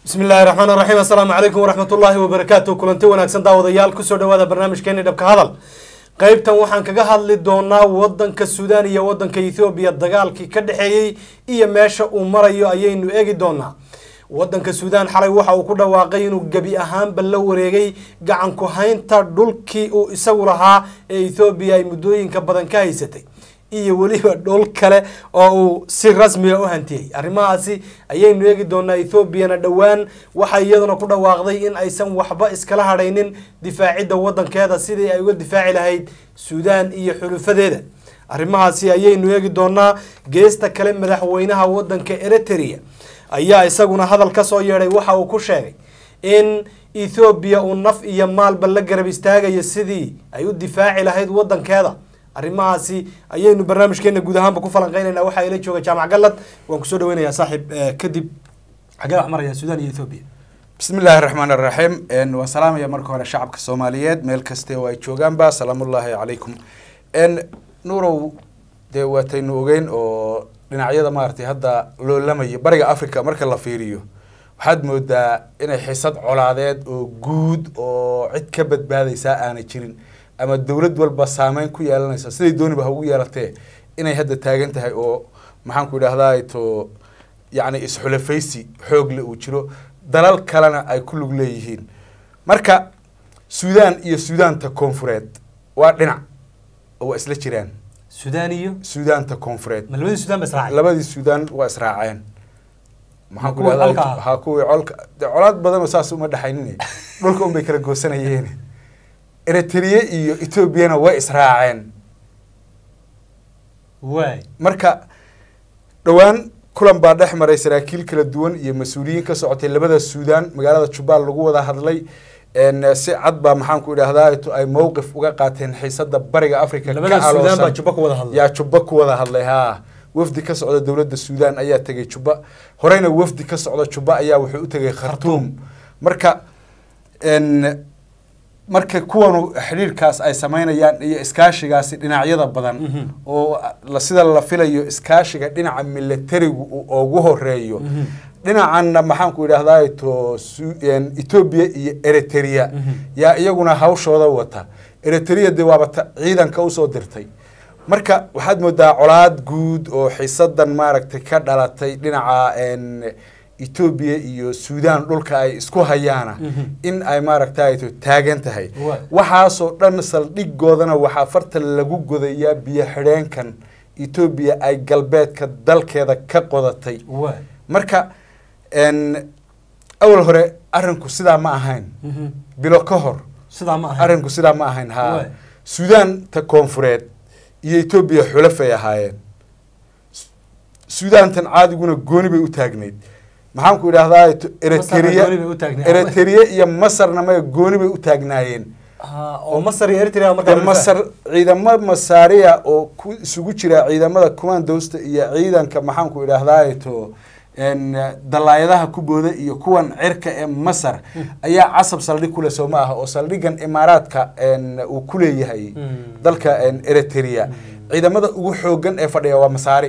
bismi illaahi raxmaan raxiim assalaamu calaykum waraxmat ullaahi wabarakaatu kulanti wanaagsan daawadayaal kusoo dhawaada barnaamijkeeni dhabka hadal qeybtan waxaan kaga hadli doonaa wadanka suudaan iyo wadanka ethoobiya dagaalkii ka dhexeeyey iyo meesha uu marayo ayaynu eegi doonaa wadanka suudaan xalay waxa uu ku dhawaaqay inuu gebi ahaanba la wareegay gacan ku haynta dhulkii uu isagu lahaa ee ethoobiya ay muddooyinka badan ka haysatay iyo weliba dhul kale oo uu si rasmiga u hantiyey arrimahaasi ayaynu eegi doonaa ethoobiana dhowaan waxay iyaduna ku dhawaaqday in aysan waxba iskala hadhaynin difaacidda wadankeeda sidii ay uga difaaci lahayd suudaan iyo xulufadeeda arrimahaasi ayaynu eegi doonaa geesta kale madaxweynaha wadanka eritrea ayaa isaguna hadal ka soo yeedhay waxa uu ku sheegay in ethoobiya uu naf iyo maalba la garab istaagayo sidii ay u difaaci lahayd wadankeeda arrimahaasi ayaynu barnaamijkeena guud ahaanba ku falanqeynayna waxaa ila jooga jaamac galad waan kusoo dhaweynayaa saaxiib kadib xagee wax maraya suudaan iyo ethoobiya bismi illaahi raxmaan iraxiim waan salaamaya marka hore shacabka soomaaliyeed meel kaste oo ay joogaanba salaamullaahi calaykum nuurow dee waataynu ogeyn oo dhinacyada maaragtay hadda loolamaya bariga africa marka la fiiriyo waxaad moodaa inay xisad colaadeed oo guud oo cid ka badbaadaysaa aanay jirin ama dowlad walba saameyn ku yeelanaysa siday dooniba ha ugu yeelatee inay hadda taagan tahay oo maxaanku idhahdaa to yacni isxulafaysi xoogle uu jiro dalal kalena ay ku lug leeyihiin marka suudaan iyo suudaanta koonfureed waa dhinac oo waa isla jiraan suudaan iyo suudaanta koonfureed ma labadii suudaan ba israacay labadii suudaan waa israaceen maxaan ku kuwii idhahdaa colka ah? ha kuwii colka de colaad badanoo saas uma dhexaynin dhulka unbay kala goosanayeen eritrea iyo etoobiyana way israaceen waay marka dhowaan kulan baa dhex maray saraakiil kala duwan iyo mas-uuliyiin ka socotay labada suudaan magaalada jubbaal lagu wada hadlay n si cad baa maxaan ku idhahdaa to ay mowqif uga qaateen xiisada bariga africa labada ka suudaan baa aloosan jubba ku wada hadlay yaa jubba ku wada hadlay haa wafdi ka socda dowladda suudaan ayaa tegay jubba horeyna wafdi ka socda jubba ayaa wuxuu u tegay khartuum marka n marka kuwanu xidhiirkaas ay sameynayaan iyo iskaashigaasi dhinacyada badan Mhm. oo la sida la filayo iskaashiga dhinaca militarigu uu ugu horeeyo Mhm. dhinacanna maxaanku idhahdaa to Su- en, etoobiya iyo eritrea Mhm. yaa iyaguna hawshooda wata eritrea dee waaba ta ciidanka usoo dirtay marka waxaad moodaa colaad guud oo xisadan maaragtay ka dhalatay dhinaca en, etoobiya iyo suudaan dhulka ay isku hayaana Mhm. in ay maaragtay to taagan tahay Waay. waxaasoo dhan saldhigoodana waxaa farta lagu godayaa biyo xidheenkan etoobiya ay galbeedka dalkeeda ka qodatay waay marka n awal hore arinku sidaa ma ahayn Mhm. bilo ka hor sidaa ma ahay arinku sidaa ma ahayn ha Waay. suudaanta koonfureed iyo etoobiya xulafay ahaayeen Su- suudaantan caadiguna gooni bay u taagnayd maxaan ku idhahdaa to- eritrea gooni bay u taagnayd. eritrea iyo masarna maya gooni bay u taagnaayeen Ah, oo masar iyo eritrea markaa de masar ciidamo masaariya oo ku isugu jira ciidamada commandoosta iyo ciidanka maxaan ku idhahdaa to n dalaayadaha ku booda iyo kuwan cirka ee masar ayaa casab saldhig kule soo ma aha oo saldhigan imaaraadka n uu ku leeyahay Mm. dalka n eritrea ciidamada ugu xoogan ee fadhiya waa masaari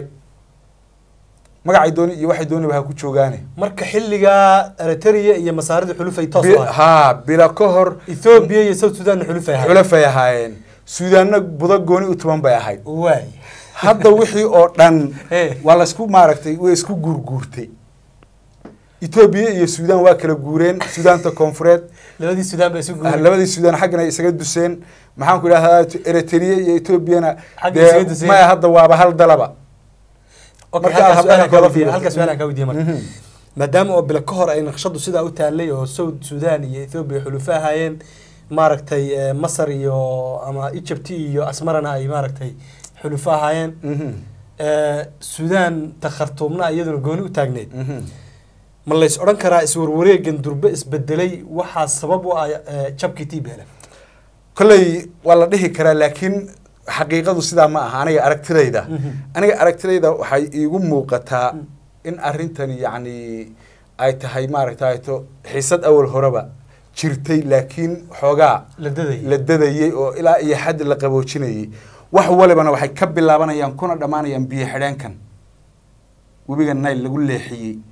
magacay dooni iyo waxay dooniba ha ku joogaane marka xilligaa eritrea iyo masaarida xulufay toos Bi- u ahay haa bila ka hor ethoobiya iyo south sudan xulufay ahay xulafay ahaayeen suudaanna budo gooni u tuban bay ahayd waay hadda wixii oo dhan Eh. waa laisku maaragtay way isku guurguurtay etoobiya iyo suudaan waa kala guureen suudaanta koonfureed labadii suudaan ba isu ah, guuray labadii suudaan xaggana ay isaga duseen maxaan ku idhahdaa eritrea iyo etoobiyana Xagga dee isaga duseen. maya hadda waaba hal dalaba Okay, marka halkaas habdana su'aalaan kaa kala weydiiyey- fiiro. halkaas su'aalaan kaa weydiiyey marka Mhm. maadaama oo bilo ka hor ay naqshadu sidaa u taalay oo south sudan iyo ethoobia xulufo ahaayeen maaragtay eh, masar iyo ama egypt iyo asmarana ay maaragtay xulufo ahaayeen Mhm. Eh, sudan ta khartuumna iyaduna gooni u taagneyd Mhm. ma lays odhan karaa iswarwareegan durbe isbedelay waxaa sabab u ah eh, jabkii tbl kolley waa la dhihi karaa laakiin xaqiiqadu sidaa ma aha aniga aragtidayda Mhm. aniga aragtidayda waxay iigu muuqataa in arrintani yacni ay tahay maaragtay to xiisad awal horeba jirtay laakiin xoogaa la daday la dadayey oo ilaa iyo xad la qaboojinayey wax walibana waxay ka bilaabanayaan kuna dhammaanayaan biyo xidheenkan webiga nile lagu leexiyey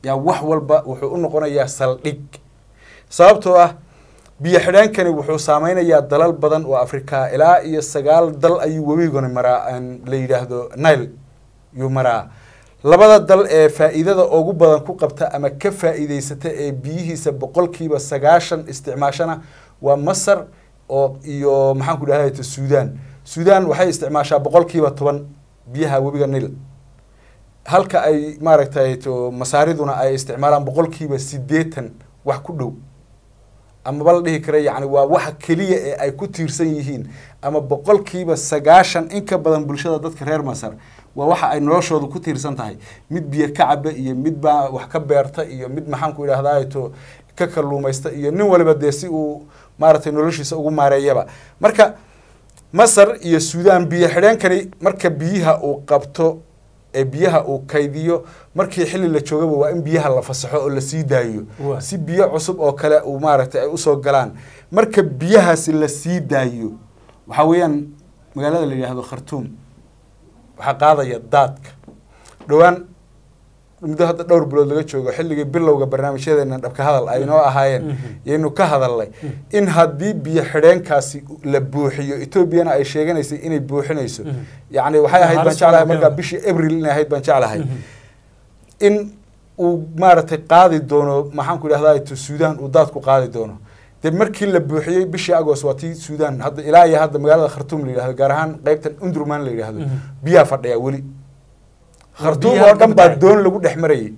yaa wax walba wuxuu u noqonayaa saldhig sababtoo ah biyo xidheenkani wuxuu saameynayaa dalal badan oo afrika ilaa iyo sagaal dal ayuu webigani maraa la yidhaahdo nile yuu maraa labada dal ee faa'iidada ugu badan ku qabta ama ka faa'iideysata ee biyihiisa boqolkiiba sagaashan isticmaashana waa masar oo iyo maxaan ku dhahay suudaan suudaan waxay isticmaashaa boqolkiiba toban biyaha webiga nil halka ay maaragtay to masaariduna ay isticmaalaan boqolkiiba siddeetan wax ku dhow amaba la dhihi kara yacni waa waxa keliya ee ay ku tiirsan yihiin ama boqolkiiba sagaashan in ka badan bulshada dadka reer masar waa waxa ay noloshooda ku tiirsan tahay mid biyo ka caba iyo mid baa wax ka beerta iyo mid maxaan ku idhahdaa to ka kalluumaysta iyo nin waliba dee si uu maaragtay noloshiisa ugu maareeyaba marka masar iyo suudaan biyo xidheenkani marka biyaha uu qabto ee biyaha uu kaydiyo markii xilli la joogaba waa in biyaha la fasaxo oo lasii daayo Waa. si biyo cusub oo kale uu maaragtay ay usoo galaan marka biyahaasi la sii daayo waxaa weeyaan magaalada la yidhaahdo khartuum waxaa qaadaya daadka dhowaan muddo hadda dhowr bilood laga joogo xilligii bilowga barnaamijyadeena dhabka hadal ay noo ahaayeen yaynu ka hadalnay in haddii biyo xidheenkaasi la buuxiyo etoobiyana ay sheeganaysay inay buuxinayso yacni waxay ahayd baan Halis jeclahay baa markaa keena. bishii abril inay ahayd baan jeclahay in uu maaragtay qaadi doono maxaan ku idhahdaa to suudaan uu daadku qaadi doono dee markii la buuxiyey bishii agost waa tii suudaan hadda ilaa iyo hadda magaalada khartuum la yidhahdo gaar ahaan qeybtan undurman la yidhahdo Mhm. biyaa fadhiya weli khartuum biyaha oo dhan ka baa badacay. doon lagu dhex marayay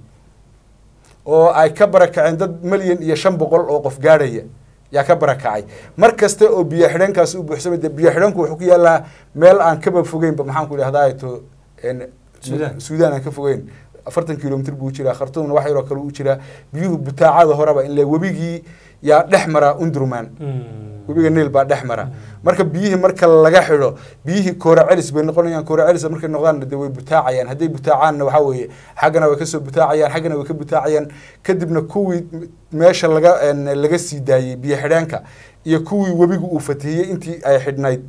oo ay ka barakaceen dad milyan iyo shan boqol oo qof gaadhaya yaa ka barakacay mar kasta oo biyo xidheenkaasi u buuxsamay dee biyo xidheenku wuxuu ku yaalaa meel aan kaba fogeynba maxaan ku idhahdaa to en- Suudaan. suudaan aan ka fogeyn afartan kilomitr buu jiraa khartuumna wax yaroo kale u jiraa biyuhu butaacada horeba in le webigii yaa dhex maraa undurman webiga niil baa dhex mara marka biyihii marka laga xidho biyihii koora celis bay noqonayaan koora celis markay noqdaan de way butaacayaan hadday butaacaanna waxaa weeye xaggana way kasoo butaacayaan xaggana way ka butaacayaan kadibna kuwii meesha laga en, laga sii daayey biyo xidheenka iyo kuwii webigu uu fatihiyey intii ay xidhnayd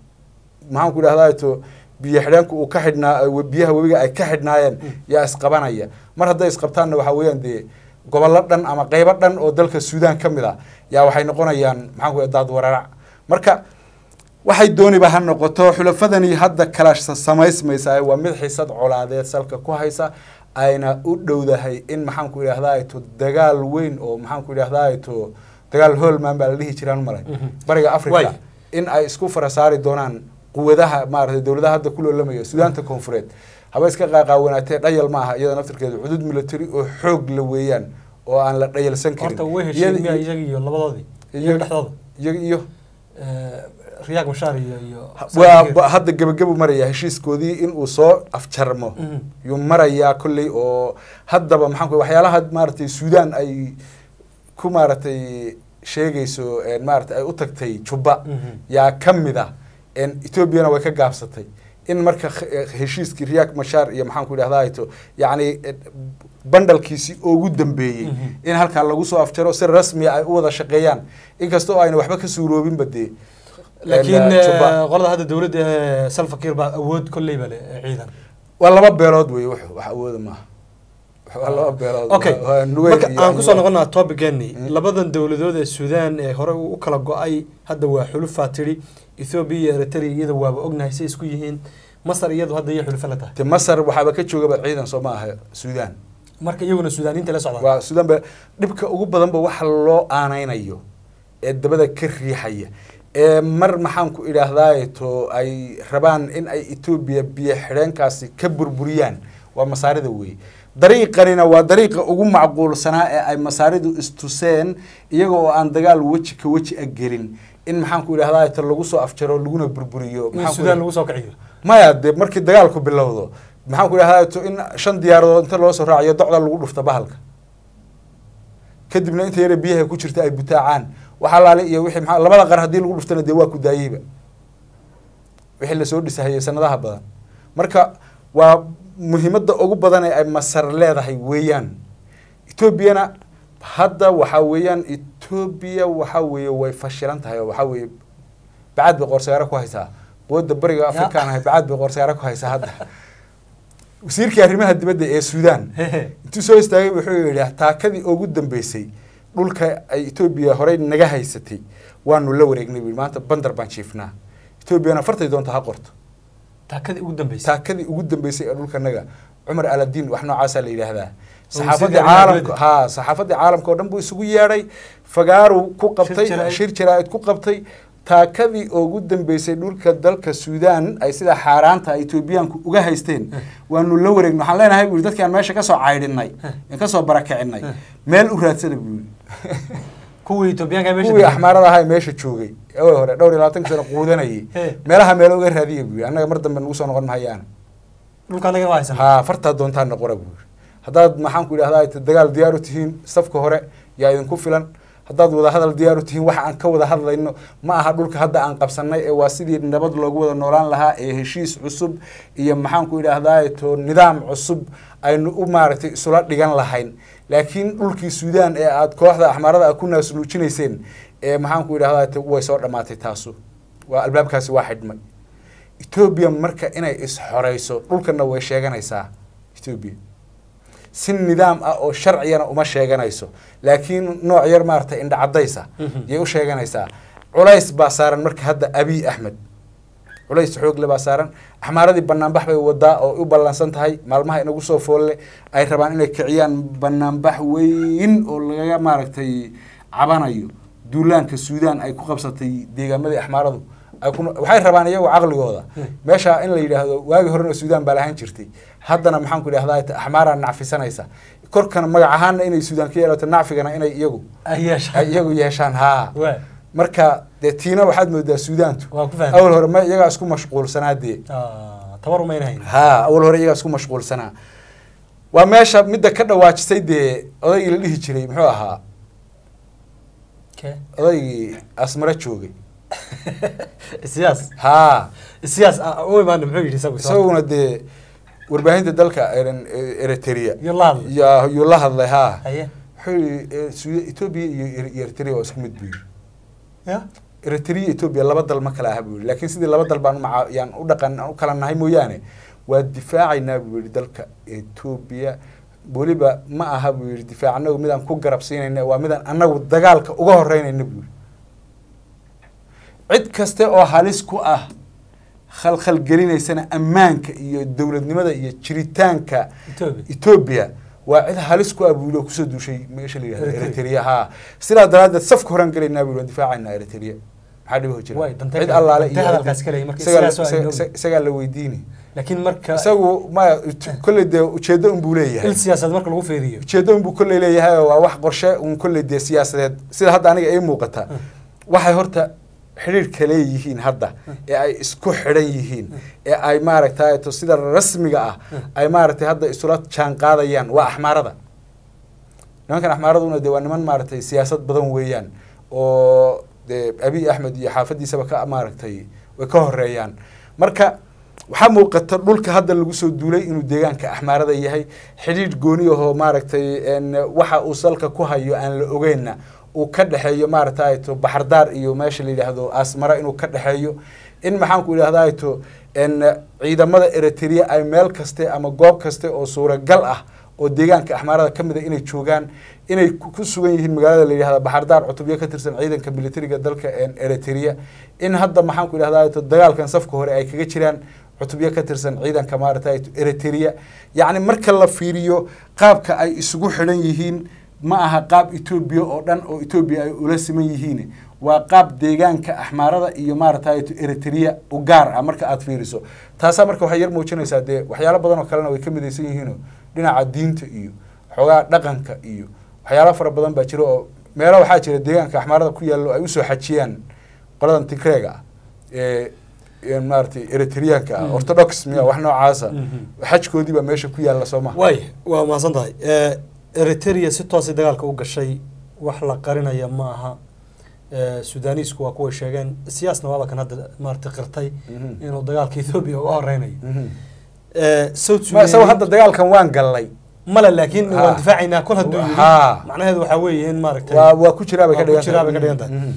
maxaan ku idhahdaa to biyo xidheenku uu ka xidhnaa we- biyaha webiga ay ka xidhnaayeen yaa isqabanaya mar hadday isqabtaanna waxaa weeyaan dee gobollo dhan ama qeybo dhan oo dalka suudaan ka mid ah yaa waxay noqonayaan maxaan ku daad wararac marka waxay dooniba ha noqoto xulafadani hadda kala sa- samaysmaysa waa mid xisad colaadeed salka ku haysa ayna u dhowdahay in maxaan ku idhahdaa to dagaal weyn oo maxaan ku idhahdaa to dagaal holman baa la dhihi jiraan malay Mhm. bariga Waay. africa in ay isku farasaari doonaan quwadaha maaragtay dowladaha hadda ku loolamaya suudaanta koonfureed haba iska qaaqaawanaatee dhayal ma aha iyada naftirkeedu cudud military oo xoog la weeyaan oo aan la dhayalsan karin horta way Iyada- heshiin miya iyaga iyo labadoodii iyaga iyaga- dhexdooda iyaga iyo Eh, riyaaq mashaar iyo iyo waa ba- hadda gebagabu maraya heshiiskoodii inuu soo afjarmo Mhm. yuu marayaa kolley oo haddaba maxaan ku waxyaalaha maaragtay suudaan ay ku maaragtay sheegayso en maaragtay ay u tagtay jubba Mhm. yaa ka mid ah en etoobiyana way ka gaabsatay in marka kh- eh, heshiiskii riyaak mashaar iyo maxaan ku idhahdaa to yacni eh, bandhalkiisii ugu dambeeyey Mhm. in halkaa lagu soo afjaro si rasmiya ay u wada shaqeeyaan inkastoo ayna waxba ka suuroobinba dee laakiin en, eh, Jubba. qolada hadda dowladda eh, salva kiir baa awood kolleyba leh eh, ciidan waa laba beelood wey wuxuu wax awooda maaha waa laba beelood okay waa- waa Nuweyn marka iyo aan kusoo Anwar. noqonaa topiceeni Mm. labadan dowladood ee suudaan ee hore u kala go-ay hadda waa xulufaa tidhi ethoobia iyo eritrea iyada waaba ognahay say isku yihiin masar iyadu hadda iyo xulufo la tahay te masar waxaaba ka joogaba ciidan soo ma aha suudaan marka iyaguna suudaaniinta la socdaan waa suudaan ba dhibka ugu badanba waxa loo aaneynayo ee dabada ka riixaya ee mar maxaan ku idhaahdaa to ay rabaan in ay etoobiya biyo xidheenkaasi ka burburiyaan waa masaarida weeye dariiqanina waa dariiqa ugu macquulsanaa ee ay masaaridu istuseen iyaga oo aan dagaal weji ka weji a gelin in maxaan ku idhahdaa to lagu soo afjaro laguna burburiyo in maxaan ku suudaan idhahdaa- lagu soo kiciyo maya dee markii dagaalku bilowdo maxaan ku idhahdaa to in shan diyaaradood inta loo soo raaciyo docda lagu dhufto bahalka kadibna inta yare biyaha ku jirta ay butaacaan waxaa laale iyo wixii maxaa labada qar haddii lagu dhuftana dee waa ku daayeyba wixii lasoo dhisahayay sanadaha badan marka waa muhiimadda ugu badan ee ay masar leedahay weeyaan etoobiyana hadda waxaa weeyaan etoobiya waxaa weeye way fashilan tahay oo waxaa weeye bacaad bay qoorsayaaro ku haysaa quwadda bariga afrikaan ahay bacaad bay qoorsayaaro ku haysaa hadda wasiirkii arrimaha dibadda ee suudaan intuu soo istaagay wuxuu yidhi taakadii ugu dambeysay dhulka ay etoobiya horey naga haysatay waanu la wareegnay buu yidhi maanta bandar baan jiifnaa etoobiyana fartay doonta ha qorto taakadii ugu dambeysay taakadii ugu dambeysay ee dhulkanaga cumar aladiin wax noocaasaa la yidhaahdaa Oo saxaafadii wasiirka arrimaha caalamka ha saxaafadii caalamka oo dhan buu isugu yeedhay fagaaru ku qabtay jaraa'id. shir jaraa'id ku qabtay taakadii ugu dambeysay dhulka dalka suudaan ay sida xaaraanta ay etoobiyaanku uga haysteen waanu la wareegnay waxaan leenahay buu yidhi dadkii aan meesha kasoo caydhinay aan kasoo barakicinay meel u raadsada buu yidhi kuwii etoobiyaanka meesha kuwii degan. axmaarada ahaa ee meesha joogay awal hore dhowr iyo labaatanka sano quudanayay He. meelaha meelo uga raadiya buu yidhi annaga mar dambe nagu soo noqon mahayaan dhulka anaga waa haysan haa fartaa doontaan noqora buu yidhi haddaad maxaan ku idhahdaa dagaal diyaar u tihiin safka hore yaa idinku filan haddaad wada hadal diyaar u tihiin waxa aan ka wada hadlayno ma aha dhulka hadda aan qabsanay ee waa sidii nabad loogu wada noolaan lahaa ee heshiis cusub iyo maxaan ku idhahdaa to nidaam cusub aynu u maaragtay isula dhigan lahayn laakiin dhulkii suudaan ee aad kooxda axmaarada ku naasnuujinayseen ee maxaan ku idhahdaa to way soo dhammaatay taasu waa albaabkaasi waa xidhmay etoobiya marka inay is-xoreyso dhulkana way sheeganaysaa etoobiya si nidaam ah oo sharciyana uma sheeganayso laakiin nooc yar maaragtay indha caddaysa yay u sheeganaysaa culays baa saaran marka hadda abiy axmed culays xoogle baa saaran axmaaradii banaanbax bay wadaa oo u ballansan tahay maalmaha inagu soo foolle ay rabaan inay kiciyaan banaanbax weyn oo lagaga maaragtay cabanayo duulaanka suudaan ay ku qabsatay deegaamadii axmaaradu ay ku waxay rabaan iyagu caqligooda meesha in la yidhaahdo waagii horena suudaan baa lahaan jirtay haddana maxaan ku idhahdaa axmaaraa nacfisanaysa korkana magac ahaana inay suudaan ka yeelato nacfigana inay iyagu ay yeesha ay iyagu yeeshaan haa waa marka dee tiina waxaad moodaa suudaantu waa ku fahmay awal hore ma iyagaa isku mashquulsanaa dee Ah, tabar umayna hayn haa awal hore iyagaa isku mashquulsanaa waa meesha midda ka dhawaajisay dee odaygii la dhihi jiray muxuu ahaa ke odaygii asmare joogay siyaas haa siyaas ah, u imaana muxuu yidhi isagu isaguna dee warbaahinta dalka eren- eritrea iyo la hadlay yaa- yuu la hadlay haa haye wuxuu yihi eh, Suuda- etoobiya iyo Eri- iyo eritrea waa isku mid buu yidhi ya eritrea iyo etoobiya laba dal ma kala aha buu yidhi laakiin sidii laba dal baan umaca- yaan u dhaqan aan u kala nahay mooyaane waa difaacaynaa buu yidhi dalka etoobiya weliba ma aha buu yidhi difaac anagu midaan ku garab siinayna waa midaan anagu dagaalka uga horeynayna buu yidhi cid kaste oo halis ku ah khalkhal gelinaysana ammaanka iyo dowladnimada iyo jiritaanka Ethiopia. etoobiya waa cid halis ku ah buu yidhi oo kusoo duushay meesha la yidhahdo Eritrea. eritrea haa sidaa daraaddeed safka horaan gelaynaa buu yidhi waan difaacaynaa eritrea maxaa dhibo jira Waay, dantee cid kale- allaale dantee iyo hadalkaas kale, marka isagaa la- sidaas waa isaga- inoobi. isaga- isagaa la weydiini laakiin marka isagu maya kolley dee ujeeddo unbuu leeyahay il siyaasadeed marka lagu feeriyo ujeeddo unbuu kolley leeyahay oo waa wax qorshe un kolley dee siyaasadeed sida hadda aniga ii muuqata waxay horta xidhiirka leeyihiin hadda ee ay isku xidhan yihiin ee ay maaragtay to sida rasmiga ah ay maaragtay hadda isula jaan qaadayaan waa axmaarada nimankan axmaaraduna dee waa niman maaragtay siyaasad badan weeyaan oo dee abiy axmed iyo xaafadiisaba ka maaragtay way ka horeeyaan marka waxaa muuqata dhulka hadda lagu soo duulay inuu deegaanka axmaarada yahay xidhiidh gooni ahoo maaragtay n waxa uu salka ku hayo aan la ogeynna uu ka dhexeeyo maaragtay to baxardaar iyo meesha la yidhaahdo asmara inuu ka dhexeeyo in maxaan ku idhahdaa to n ciidamada eritrea ay meel kaste ama goob kaste oo suuragal ah oo deegaanka axmaarada ka mid a inay joogaan inay ku ku sugan yihiin magaalada la yidhahda baxardaar cutubyo ka tirsan ciidanka militariga dalka eritrea in hadda maxaan ku idhahdaa to dagaalkan safka hore ay kaga jiraan cutubyo ka tirsan ciidanka maaragtay eritrea yacni marka la fiiriyo qaabka ay isugu xidhan yihiin ma aha qaab etoobiya oo dhan oo etoobiya ay ula siman yihiin waa qaab deegaanka axmaarada iyo maaragtay eritrea u gaar ah marka aad fiiriso taasaa marka waxay yar muujinaysaa dee waxyaalo badan oo kalena way ka midaysan yihiinoo dhinaca diinta iyo xoogaa dhaqanka iyo waxyaalo fara badan baa jira oo meelo waxaa jira deegaanka axmaarada ku yaallo ay usoo xajiyaan qoladan tigreega ah ee maaratay eritreanka ah orthodox miya wax noocaasa xajkoodii baa meesha ku yaalla soo maha waay waa mahadsan tahay eritrea si toosay dagaalka u gashay wax la qarinaya ma aha sudanisku waa kuway sheegeen siyaasna waaba kan hadda maarata qirtay inuu dagaalka ethoobia uga horeynayo south ma isago hadda dagaalkan waan gallay male laakiin Ha. waan difaacaynaa kol hadduu yidhi Ha. macnaheedu waxaa weeye in maaragtay waa waa ku jiraa bay ka waa ku dhigan jiraa bay ka dhigan tahay.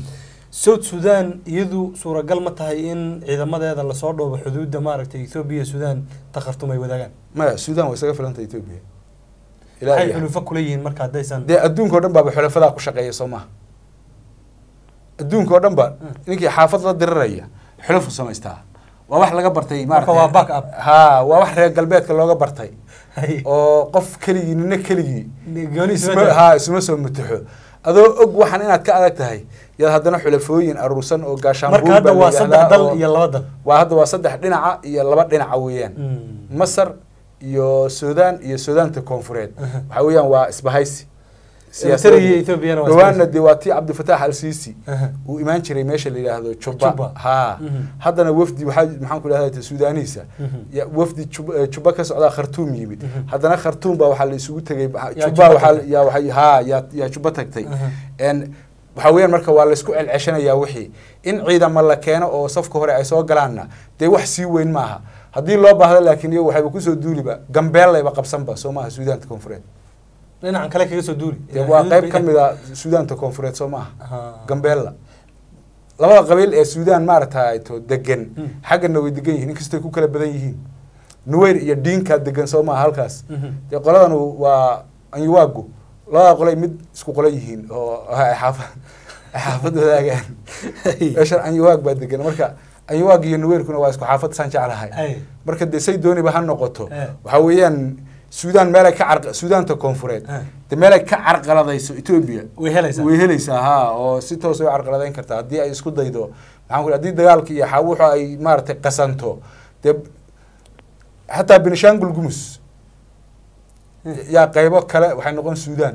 south sudan iyadu suuragal ma tahay in ciidamadeeda lasoo dhoobo xuduudda maaragtay ethoobiya sudan ta khartum ay wadaagaan maya sudan waa isaga filanta etoobiya waxay ilaa xulufo kula yihiin marka haddaysan dee adduunka o dhan baaba xulafadaa ku shaqeeya soo maha adduunka oo dhan ba ninkii xaafad la diriraya xulafu samaystaa waa wax laga bartay Marka waa back up. ha waa wax reer galbeedka looga bartay Hay. oo qof keligii nina keligii gooni isma isma jiro. ha isuma soo mutaxo adoo og waxaan inaad ka adag tahay yaad haddana xulafooyin aruursan oo gaashaanbuur marka hadda baa waa la saddex yidhaahdaa dal oo- iyo laba dal waa hadda waa saddex dhinaca iyo laba dhinaca weeyaan Mm. masar iyo sudan iyo sudaanta koonfureed Aha. waxa weeyaan waa isbahaysi Eritrea iyo Ethiopiana waa dhawaanna isbahaysi. dee waa tii cabdifatax al sisi Aha. uu imaan jiray meesha la yidhaahdo Juba. juba ha Mhm. haddana wafdi waxaa maxaan ku idhahda sudaaniisa Mhm. ya wafdi Juba- eh, juba ka socdaa khartuum yimid Mhm. haddana khartuum baa waxaa la isugu tegay Yaa juba Juba waxaa tagtay. yaa waxay ha yaa yaa juba tagtay Aha. En waxaa weeyaan marka waa laysku celceshanayaa wixii in ciidama la keeno oo safka hore ay soo galaanna dee wax sii weyn maaha haddii loo baahdo laakiin iyagu waxayba kusoo duuliba gambeellayba qabsanba soo maaha suudaanta koonfureed dhinacan kale kaga soo duuli dee waa qayb ka mid a suudaanta koonfureed soo maaha Aha. gambeella labada qabiil ee suudaan maaragtay to degan Hmm. xaggana way degan yihiin inkastay ku kala badan yihiin nuweyr iyo diinkaa degan soo maaha halkaas Mhm. dee qoladan waa anyuwaagu labada qolay mid isku qola yihiin oo ay xaafad ay xaafad wadaagaan meeshan anyuwaag baa degan marka anyuwaag iyo nuweyrkuna waa isku xaafad saan jeclahay Ay. marka dee say dooniba ha noqoto Eh. waxaa weeyaan suudaan meelay ka car suudaanta koonfureed Eh. dee meelay ka carqaladayso etoobiya way helaysaa way helaysaa ha oo si toos way u carqaladayn kartaa haddii ay isku daydo maxaan ku haddii dagaalka iyo xa- wuxu ay maaragtay qasanto dee xataa benishangul gumus yaa qaybo kale waxay noqon suudaan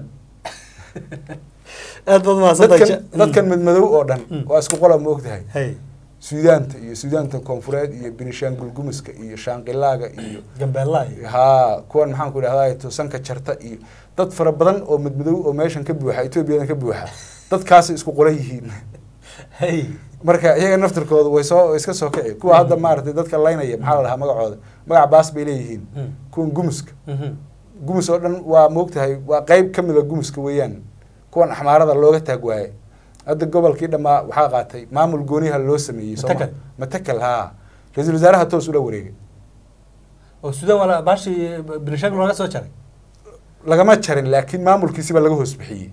aad baad mahadsantahay dadkan Ja- dadkan madmadow oo dhan Mm. waa isku qola ma ogtahay hay suudaanta iyo suudaanta koonfureed iyo benishangul gumuska iyo shaanqilaaga iyo gambeella iyo haa kuwan maxaan ku idhahdaa tusanka jarta iyo dad fara badan oo madmadow oo meeshan ka buuxa etoobiyadan ka buuxa dadkaasay isku qola yihiin hay marka iyaga naftirkooda way soo way iska soo kici kuwa hadda maaragtay dadka laynaya maxaa la dhahaa magacooda magac baas bay leeyihiin Mm. kuwan gumuska Mhm. gumus oo dhan waa moogtahay waa qayb ka mid a gumuska weeyaan kuwan axmaarada looga taag waaye hadda gobolkii dhammaa waxaa qaatay maamul gooniha loo sameeyey soo ma Matakal. matakal haa ra-iisul wasaaraha toos ula wareegay oo sudan waa la- baashi benishangul laga soo jaray lagama jarin laakiin maamulkiisiba laga hoos bixiyey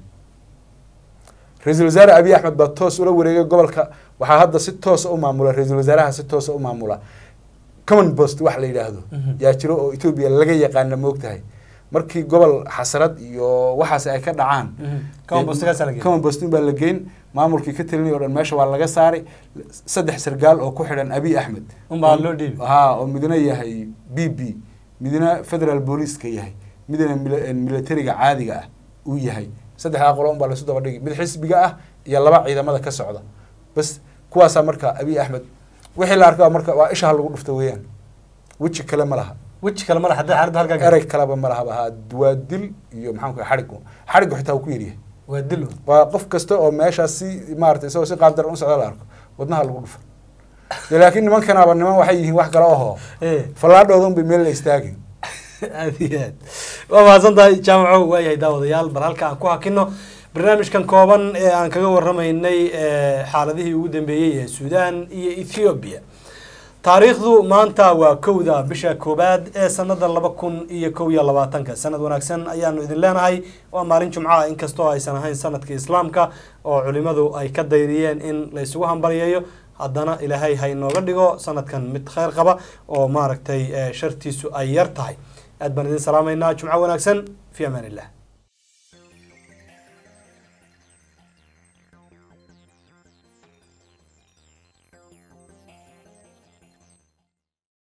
ra-iisul wasaare abiy axmed baa toos ula wareegay gobolka waxaa hadda si toosa u maamula ra-iisul wasaaraha si toosa u maamula common post wax la yidhaahdo Mhm. yaa jiro oo etoobiya laga yaqaana moogtahay markii gobol xasrad iyo waxaas ay ka dhacaan Common post-gaasaa la geeyey. common postin baa la geyn maamulkii ka talinay o dhan meesha waa laga saaray saddex sargaal oo ku xidhan abiy axmed Unbaa loo dhiibi. haa oo midna yahay b b midna federal booliiska yahay midna mil- militariga caadiga ah uu yahay saddexdaa qolo unbaa lasu daba dhigi mid xisbiga ah iyo laba ciidamada ka socda bas kuwaasaa marka abiy axmed wixii la arkaa marka waa isha lagu dhufta weeyaan weji kale ma laha weji kale mala haddii xaaladda halkaa erey kaleba ma lahaba haa waa dil iyo maxaan ku xadhig xadhiggu xitaa uu ku yaryahay waa dilo waa qof kasta oo meeshaas si maarata isagoo si qaabdaran u socda la arko wadnaha lagu dhufa dee laakiin nimankanaaba niman waxay yihiin wax kale oho Eh. fallaadhoodan bay meel la istaagin aad iyo aad waa mahadsan tahay jaamaco waayahay daawadayaal bal halka aan ku hakino barnaamijkan kooban ee aan kaga waramaynay eh, xaaladihii ugu dambeeyey ee suudaan iyo ethiopia taariikhdu maanta waa kowda bisha koobaad ee sanada laba kun iyo kow iyo labaatanka sanad wanaagsan ayaanu idin leenahay waa maalin jumcaha inkastoo aysan ahayn sanadka islaamka oo culimadu ay ka dayriyeen in la isugu hambalyeeyo haddana ilaahay ha inooga dhigo sanadkan mid kheyr qaba oo maaragtay eh, shartiisu ay yar tahay aad baan idin salaamaynaa jumco wanaagsan fi amaan illah